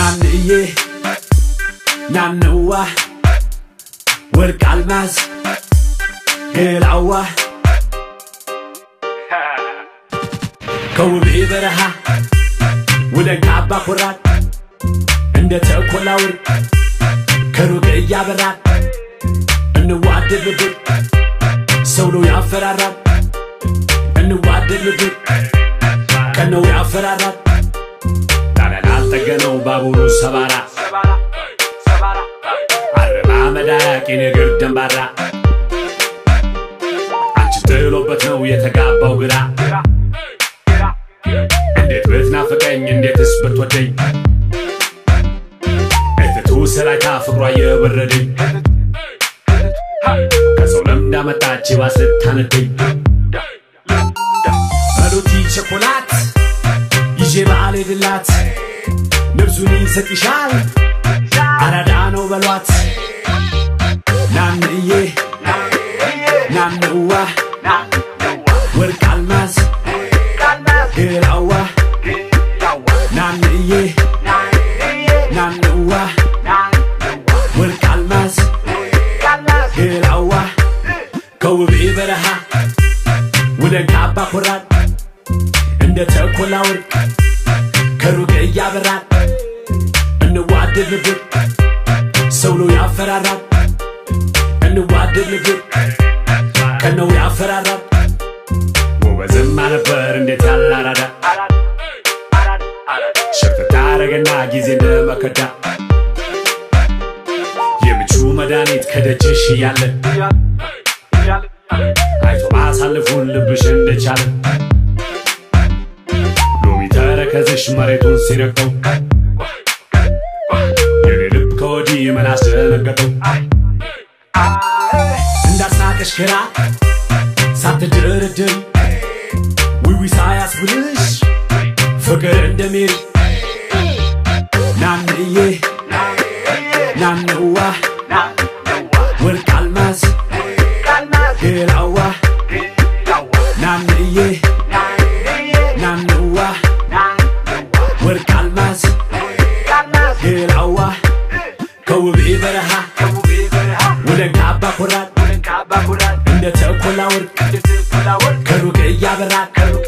ናንዬ ናንዋ ወርቅ አልማዝ ገላዋ ከውቤ በረሃ ወደ ካባ ኮራት እንደ ተኮላ ወርቅ ከሩቅ እያበራል እንዋደድ ልብር ሰው ነው ያፈራራል እንዋደድ ልብር ቀን ነው ያፈራራል ጣሊያን አልጠገነው ባቡሩ ሰባራ አረባ መዳያቂ ንግር ደንባራ አንቺ ጥሎበት ነው የተጋባው ግራ እንዴት ብትናፍቀኝ እንዴትስ ብትወደኝ እትቱ ሰላይታ ፍቅሯ የበረደኝ ከሰው ለምዳ መጣች ባስ ልታነደኝ በሎቲ ቸኮላት ይዤ በዓል ሄድላት ነብሱን ይሰጥሻል አራዳ ነው በሏት ናንዬ ናንዋ ወርቅ አልማዝ ገላዋ ናንዬ ናንዋ ወርቅ አልማዝ ገላዋ ከውቤ በረሃ ወደ ካባ ኮራል እንደ ተኮላ ወርቅ ከሩቅ እያበራል እንዋደድ ልብር ሰው ነው ያፈራራል እንዋደድ ልብር ቀን ነው ያፈራራል ጎበዝማ ነበር እንዴት ያለ አራዳ ሸፍታ አረገና ጊዜ እንደመከዳ የምቹ መድኃኒት ከደጅሽ እያለ አይቶ ማሳልፉን ልብሽ እንደቻለ ሎሚ ተረከዝሽ መሬቱን ሲረግጠው የኔ ልብ ከወዲህ ምን አስደነገጠው እንዳሳቀሽ ግራ ሳትደረድር ዊዊ ሳያስብልሽ ፍቅር እንደሚል ናንዬ ናንዋ ወርቅ አልማዝ ገላዋ ናንዬ ናንዋ ወርቅ አልማዝ ገላዋ ከውቤ በረሃ ወደ ካባ ኮራል እንደ ተኮላ ወርቅ ከሩቅ እያበራል